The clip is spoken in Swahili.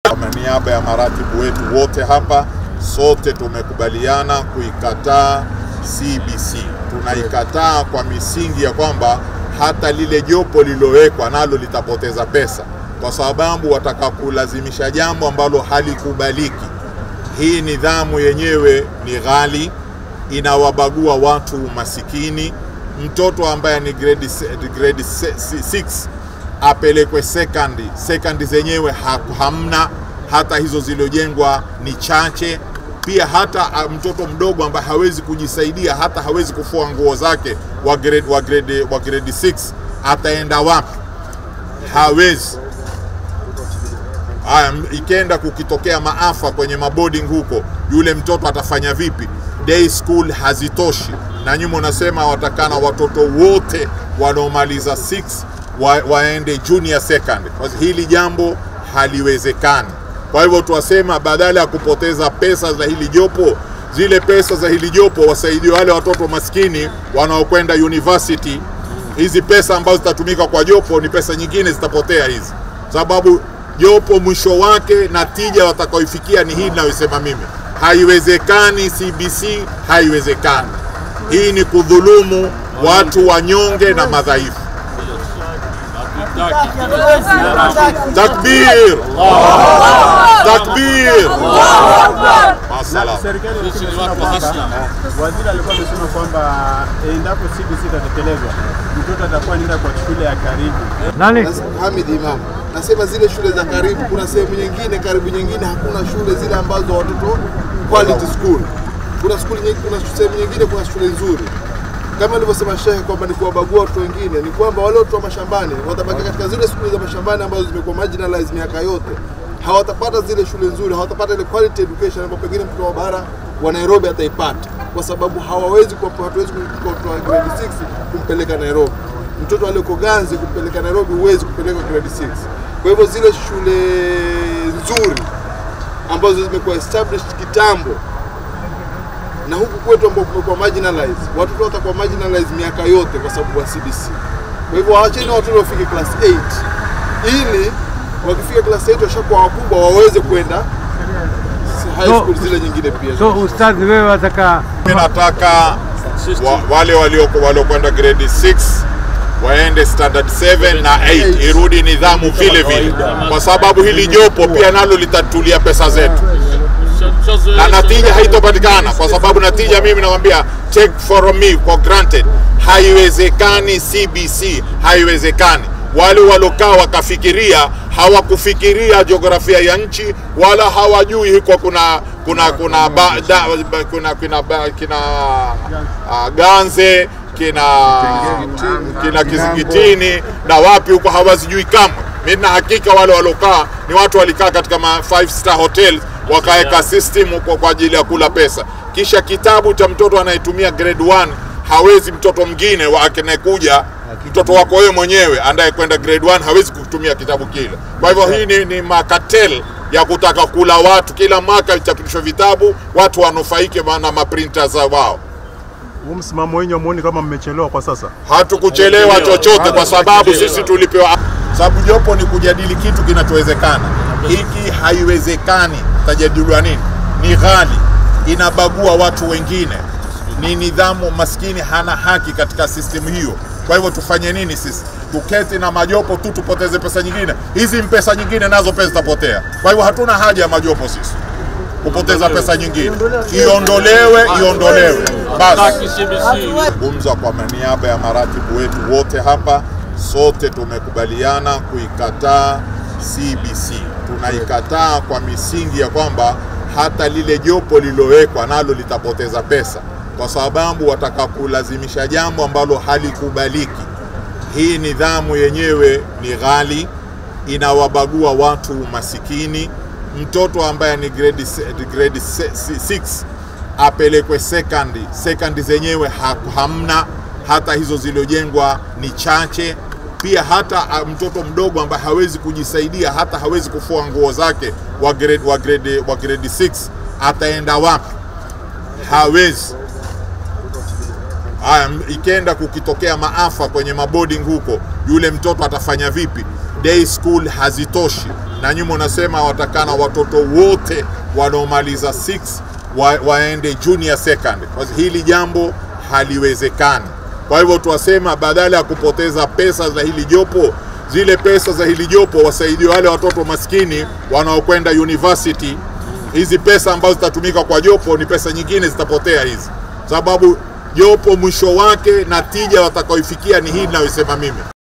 Kwa niaba ya maratibu wetu wote hapa, sote tumekubaliana kuikataa CBC. Tunaikataa kwa misingi ya kwamba hata lile jopo lililowekwa nalo litapoteza pesa, kwa sababu wataka kulazimisha jambo ambalo halikubaliki. Hii nidhamu yenyewe ni ghali, inawabagua watu masikini. Mtoto ambaye ni grade 6 apelekwe sekandi, sekandi zenyewe ha, hamna hata hizo zilizojengwa ni chache. Pia hata a, mtoto mdogo ambaye hawezi kujisaidia, hata hawezi kufua nguo zake wa grade, wa grade, wa grade 6 ataenda wapi? Hawezi. Haya, ikienda kukitokea maafa kwenye maboarding huko, yule mtoto atafanya vipi? Day school hazitoshi, na nyuma unasema watakana watoto wote wanaomaliza 6 wa, waende junior secondary. Kwa hili jambo haliwezekani. Kwa hivyo tuwasema, badala ya kupoteza pesa za hili jopo, zile pesa za hili jopo wasaidie wale watoto maskini wanaokwenda university. Hizi pesa ambazo zitatumika kwa jopo ni pesa nyingine zitapotea hizi, sababu jopo mwisho wake na tija watakaoifikia ni hii ninayosema mimi. Haiwezekani CBC, haiwezekani. Hii ni kudhulumu watu wanyonge na madhaifu. Takbir! Takbir! Masala. Serikali ilikuwa imesema kwamba waziri alikuwa amesema kwamba endapo CBC itatekelezwa mtoto atakuwa anaenda kwa shule ya karibu. Nani? Hamid Imam nasema zile shule za karibu, kuna sehemu nyingine karibu nyingine hakuna shule zile ambazo watoto quality school. Kuna skuli nyingi, kuna sehemu nyingine kuna shule nzuri kama alivyosema shehe kwamba ni kuwabagua watu wengine, ni kwamba wale watu wa mashambani watabaki katika zile shule za mashambani ambazo zimekuwa marginalized miaka yote, hawatapata zile shule nzuri, hawatapata ile quality education ambayo pengine mtoto wa bara wa Nairobi ataipata, kwa sababu hawawezi kwa, hatuwezi kumchukua mtoto wa grade 6 kumpeleka Nairobi. Mtoto aliyeko Ganzi kumpeleka Nairobi huwezi kupeleka grade 6. Kwa hivyo zile shule nzuri ambazo zimekuwa established kitambo na huku kwetu ambao kumekuwa marginalized, watoto watakuwa marginalized miaka yote kwa sababu wa CBC. Kwa hivyo waacheni watoto wafike class 8 ili wakifika class 8 washakuwa wakubwa waweze kwenda high So- school zile nyingine pia. So ustadhi, wewe wataka Mimi nataka wa, wale walioko waliokwenda grade 6 waende standard 7 na 8 irudi nidhamu vile vile, kwa sababu hili jopo pia nalo litatulia pesa zetu na natija haitopatikana, kwa sababu natija, mimi nakwambia, take for me for granted, haiwezekani. CBC haiwezekani. Wale walokaa wakafikiria, hawakufikiria jiografia ya nchi, wala hawajui huko kuna kuna kuna ba, da, ba, kuna kuna ba, kina uh, Ganze kina kina Kizingitini na wapi huko hawazijui kamwe. Mimi na hakika wale walokaa ni watu walikaa katika ma five star hotels wakaweka system huko kwa ajili ya kula pesa, kisha kitabu cha mtoto anayetumia grade 1 hawezi mtoto mwingine wa- anayekuja mtoto wako wewe mwenyewe andaye kwenda grade 1 hawezi kutumia kitabu kile. Kwa hivyo hii ni, ni makatel ya kutaka kula watu. Kila mwaka vichapishwe vitabu, watu wanufaike na maprinta za wao. Huu msimamo wenyu amuoni kama mmechelewa kwa sasa? Hatukuchelewa chochote, kwa sababu sisi tulipewa, sababu jopo ni kujadili kitu kinachowezekana. Hiki haiwezekani, tajadiliwa nini? Ni ghali, inabagua watu wengine, ni nidhamu. Maskini hana haki katika sistemu hiyo. Kwa hivyo tufanye nini sisi? Tuketi na majopo tu tupoteze pesa nyingine? Hizi pesa nyingine nazo pesa zitapotea. Kwa hivyo hatuna haja ya majopo sisi kupoteza pesa nyingine, iondolewe, iondolewe basi. Zungumza kwa niaba ya maratibu wetu wote hapa, sote tumekubaliana kuikataa CBC. Tunaikataa kwa misingi ya kwamba hata lile jopo lililowekwa nalo litapoteza pesa, kwa sababu wataka kulazimisha jambo ambalo halikubaliki. Hii nidhamu yenyewe ni ghali, inawabagua watu masikini. Mtoto ambaye ni grade, se- grade 6 apelekwe sekandi, sekandi zenyewe ha, hamna hata hizo zilizojengwa ni chache. Pia hata a, mtoto mdogo ambaye hawezi kujisaidia, hata hawezi kufua nguo zake wa grade, wa grade, wa grade 6 ataenda wapi? Hawezi. Haya, m- ikienda kukitokea maafa kwenye maboarding huko, yule mtoto atafanya vipi? day school hazitoshi, na nyuma unasema watakana watoto wote wanaomaliza 6 wa, waende junior second. Kwa hivyo hili jambo haliwezekani. Kwa hivyo tuwasema badala ya kupoteza pesa za hili jopo, zile pesa za hili jopo wasaidie wale watoto maskini wanaokwenda university. Hizi pesa ambazo zitatumika kwa jopo ni pesa nyingine zitapotea hizi, sababu jopo mwisho wake na tija watakaoifikia ni hii ninayosema mimi.